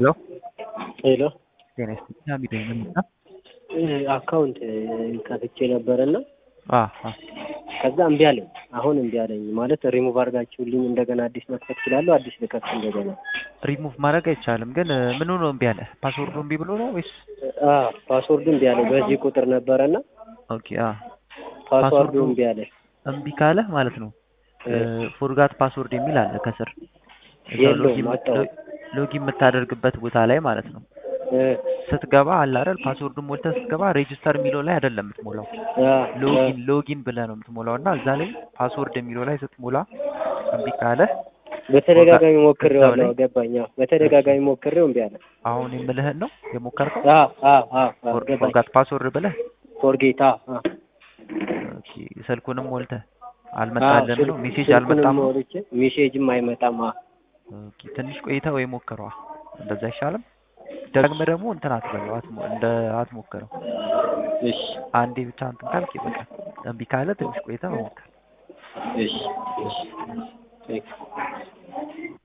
ሄሎ ሄሎ ጤና ይስጥልኝ ሀሚድ ነኝ ምን ነው? አካውንት ከፍቼ ነበርና አ አ ከዛ እምቢ አለኝ። አሁን እምቢ አለኝ ማለት ሪሙቭ አድርጋችሁልኝ እንደገና አዲስ መክፈት እችላለሁ? አዲስ ልከፍት እንደገና? ሪሙቭ ማድረግ አይቻልም። ግን ምኑ ነው እምቢ አለ? ፓስወርዱ እምቢ ብሎ ነው ወይስ? አ ፓስወርዱ እምቢ አለኝ። በዚህ ቁጥር ነበረና ኦኬ አ ፓስወርዱ ፓስወርዱ እምቢ አለኝ። እምቢ ካለ ማለት ነው ፎርጋት ፓስወርድ የሚል አለ ከስር እዛው የለውም ሎጊን አጣሁት። ሎጊን የምታደርግበት ቦታ ላይ ማለት ነው እ ስትገባ አለ አይደል ፓስወርዱን ሞልተህ ስትገባ ሬጅስተር የሚለው ላይ አይደለም የምትሞላው አ ሎጊን ሎጊን ብለህ ነው የምትሞላው እና እዛ ላይ ፓስወርድ የሚለው ላይ ስትሞላ እምቢ ካለ በተደጋጋሚ እዛው ሞክሬዋለሁ። ላይ ገባኝ። አዎ በተደጋጋሚ ሞክሬው እምቢ አለ። አሁን የምልህን ነው የሞከርከው አ አ አ አ ገባኝ። ፎርጋት ፓስወርድ ብለህ ፎርጌታ አ ኦኬ ስልኩንም ሞልተህ አልመጣልህም ነው ሜሴጅ አልመጣም ነው ሞልቼ ሜሴጅም አይመጣም። አ ኦኬ ትንሽ ቆይተህ ወይ ሞክረዋ እንደዛ አይሻልም ደግመህ ደግሞ እንትን አትበለው አትሞ- እንደ አትሞክረው እሺ አንዴ ብቻ እንትን ካልክ ይበቃል እምቢ ካለ ትንሽ ቆይተህ መሞከር እሺ እሺ